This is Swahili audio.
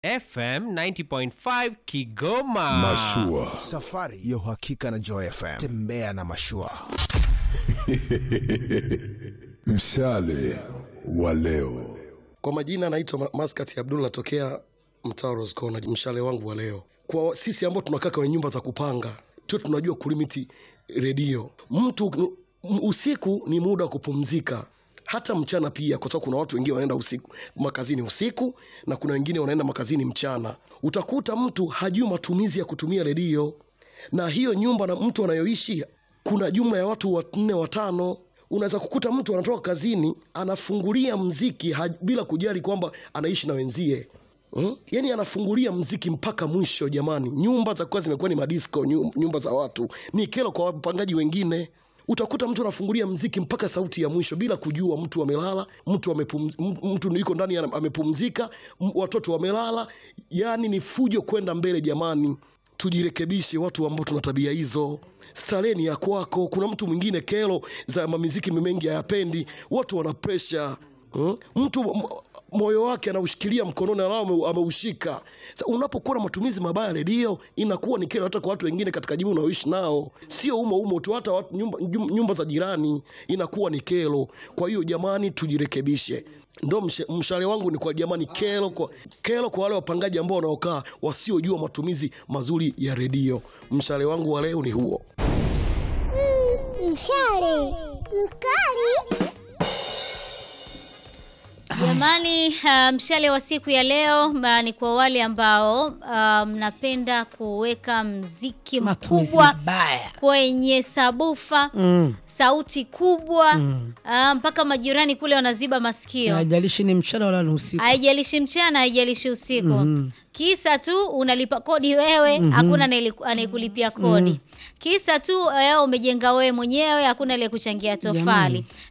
FM 90.5 Kigoma. Mashua. Safari ya uhakika na Joy FM. Tembea na mashua. Mshale wa leo. Kwa majina naitwa Ma- Maskat Abdul, natokea mtaa Rose Corner. Mshale wangu wa leo, kwa sisi ambao tunakaa kwenye nyumba za kupanga, tu tunajua kulimiti redio. Mtu m- usiku ni muda wa kupumzika, hata mchana pia, kwa sababu kuna watu wengine wanaenda usiku makazini usiku na kuna wengine wanaenda makazini mchana. Utakuta mtu hajui matumizi ya kutumia redio, na hiyo nyumba na mtu anayoishi kuna jumla ya watu wanne watano unaweza kukuta mtu anatoka kazini anafungulia mziki ha, bila kujali kwamba anaishi na wenzie Hmm? Yaani anafungulia mziki mpaka mwisho. Jamani, nyumba za kuwa zimekuwa ni madisco, nyu- nyumba za watu ni kero kwa wapangaji wengine. Utakuta mtu anafungulia mziki mpaka sauti ya mwisho bila kujua mtu amelala, mtu amepum, m- mtu yuko ndani ana- amepumzika, m- watoto wamelala. Yaani ni fujo kwenda mbele. Jamani, tujirekebishe watu ambao tuna tabia hizo. Starehe ni ya kwako. Kuna mtu mwingine kero za mamiziki mengi hayapendi, watu wana pressure Hmm? Mtu m- moyo wake anaushikilia mkononi alao ame- ameushika. Sasa unapokuwa na matumizi mabaya ya redio inakuwa ni kero hata kwa watu wengine katika jamii unaoishi nao, sio umo umo tu, hata watu, nyumba, nyum- nyumba za jirani inakuwa ni kero. Kwa hiyo jamani, tujirekebishe. Ndo mshe- mshale wangu ni kwa jamani, kero kwa, kero kwa wale wapangaji ambao wanaokaa wasiojua matumizi mazuri ya redio. Mshale wangu wa leo ni huo. Mshale mkali. Jamani, uh, mshale wa siku ya leo uh, ni kwa wale ambao uh, mnapenda kuweka mziki Matumizi mkubwa mabaya. kwenye sabufa Mm. sauti kubwa uh, mpaka majirani kule wanaziba masikio. Haijalishi ni mchana wala ni usiku. Haijalishi mchana, haijalishi usiku. Kisa tu unalipa kodi wewe, hakuna anayeli- anayekulipia kodi. Kisa tu eh, umejenga wewe mwenyewe, hakuna aliyekuchangia tofali.